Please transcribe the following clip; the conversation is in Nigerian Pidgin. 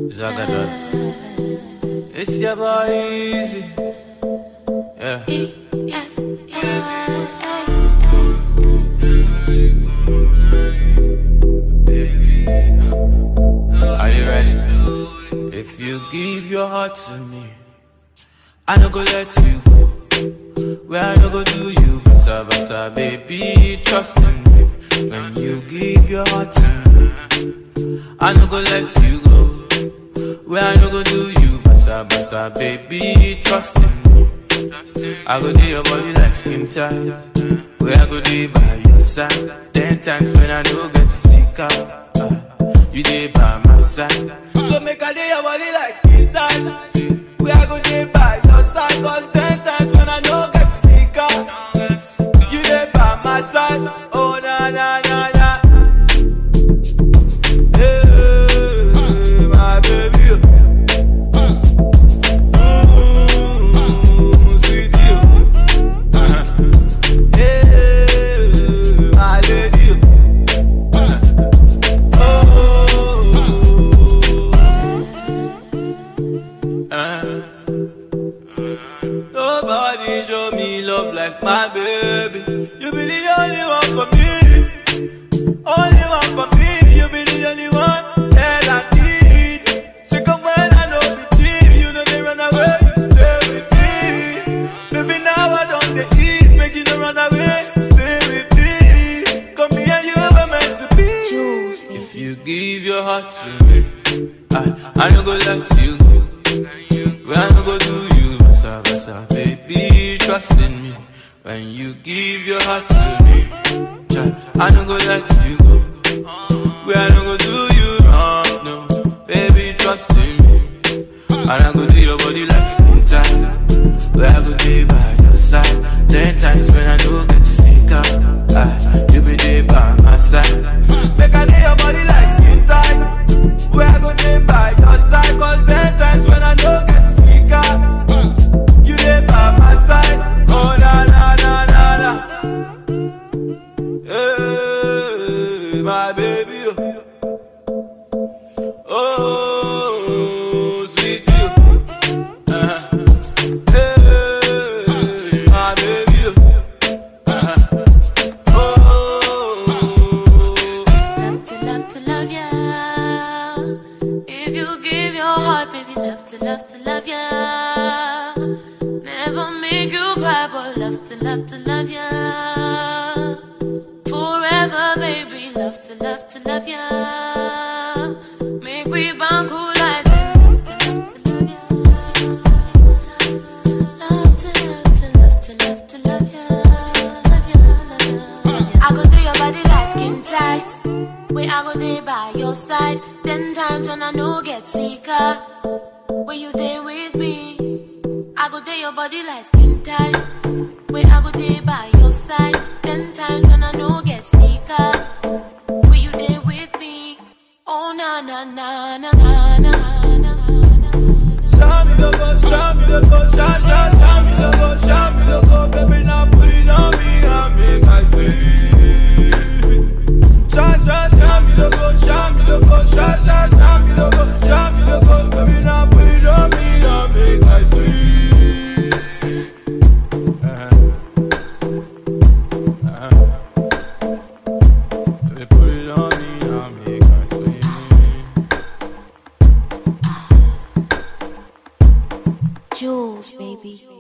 Zagadot. It's your boy Easy. Yeah. Are you ready? If you give your heart to me, I no go let you go. Where I no go do you, basa basa, baby, trust in me. When you give your heart to me, I no go let you go. Where I no go do you, basa basa, baby, trust in me. I go do your body like skin tight. Where I go do by your side. Ten times when I no get to stick out. ah, you dey by my side. So make I do your body like skin tight. Where I go do by your side. Cause ten times when I no get to stick out. You dey by my side. Oh na na na na. Hey, my baby. Mm, sweetie. Hey, my lady. Oh. Uh. Nobody show me love like my baby. You be the only one for me. Only one for me. You be the only one that I need. Sick of when I know be cheap. You know they run away. You stay with me. Baby, now I don't they eat. Make you no run away. Stay with me. Come here, you were meant to be. Jules, baby. If you give your heart to me, I, I no go let you go. When I no go do you, basa basa, baby, trust in me. When you give your heart to me, child, I no go let you go. When I no go do you wrong, no, baby, trust in me. And I go do your body like skin tight. Where I go day by your side. Ten times when I do get to stick out. Ah, you be there by my side. Make I do your body like skin tight. Where I go day by your side. Cause ten times when I do get to stick out. You there by my side. Oh na na na na na. Hey, my baby. Oh, sweet you. Uh-huh. Hey, my baby. Uh-huh. Oh. Love to love to love ya. If you give your heart, baby, love to love to love ya. Never make you cry, but love to love to love ya. Forever, baby, love to love to love ya. Make we bond cool like Love to love to love to love to love ya. Love ya, love ya, love ya. I go do your body like skin tight. Where I go day by your side. Ten times when I know get sicker. When you day with me, I go day your body like skin tight. Where I go day by your side. Ten times when I know get sicker. When you day with me, oh na na na na na na na na. Show me the go, show me the go, show, show, show me the go, show me the go, baby, now put it on me and make I see. Show, show, show me the go, show me the go, show, show, show me the go, show me the go, baby, now put it on me and make I see. Uh-huh. Uh-huh. Baby, put it on me and make I see. Jules, baby.